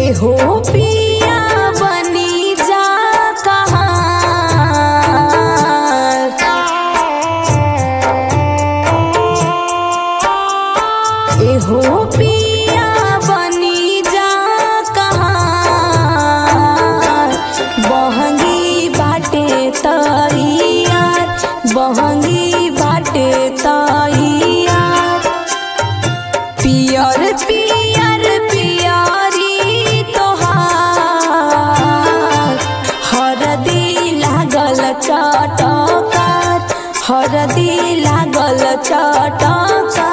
एहो पिया बनी जा कहाँ एहो पिया बनी जा कहाँ बहंगी बाटे तैयार बहंगी बाटे तैयार पियर पियर पियरी तोहार हरदी लागल चटकार हरदी लागल चटकार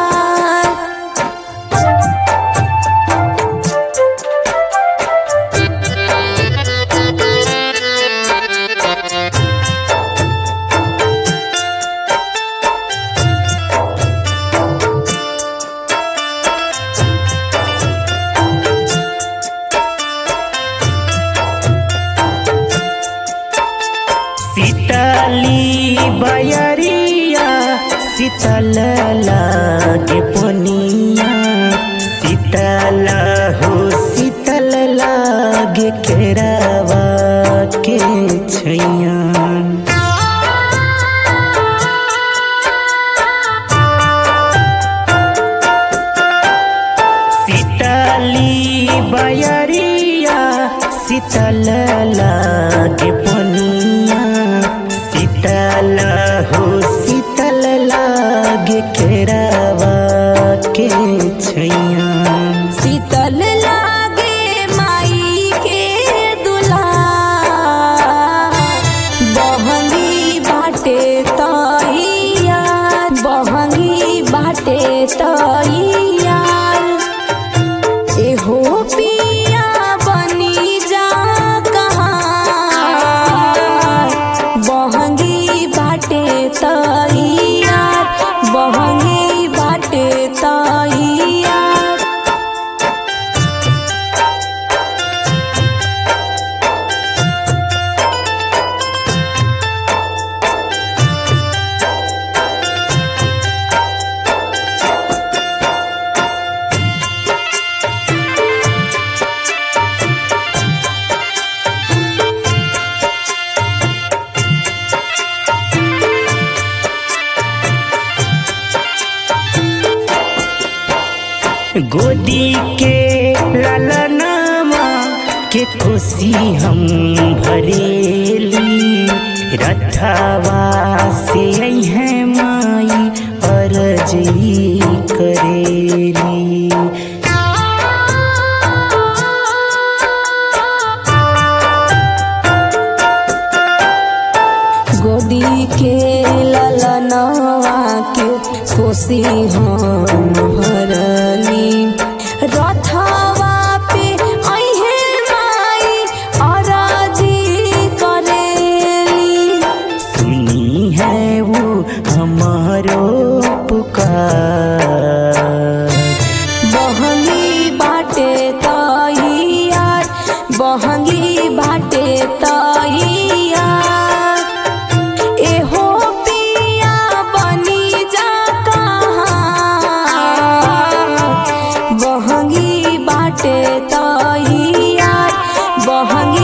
सीतली बयरिया शीतल लागे पनिया शीतल हो शीतल लागे केरावा के छैया शीतली बयरिया शीतल लागे पनिया शीतल हो शीतल लागे केरावा के छैया शीतल लागे माई के दुला बहंगी बाटे तैया बहंगी बाटे तैया एहो पिया बनी जा कहाँ बहंगी बाटे तैयार बहंगी बाटे तैयार गोदी के ललनामा के खुशी हम भरेली रथवा से है माई अरजी करेली गोदी के ललनवा के खुशी हम भरली रथवा पे अहे माई अराजी करेली सुनी है वो हमारो पुकार बहंगी बाटे तैयार बहंगी बाटे तैयार एहो पिया बनी जा कहाँ बहंगी बाटे तैयार बहंगी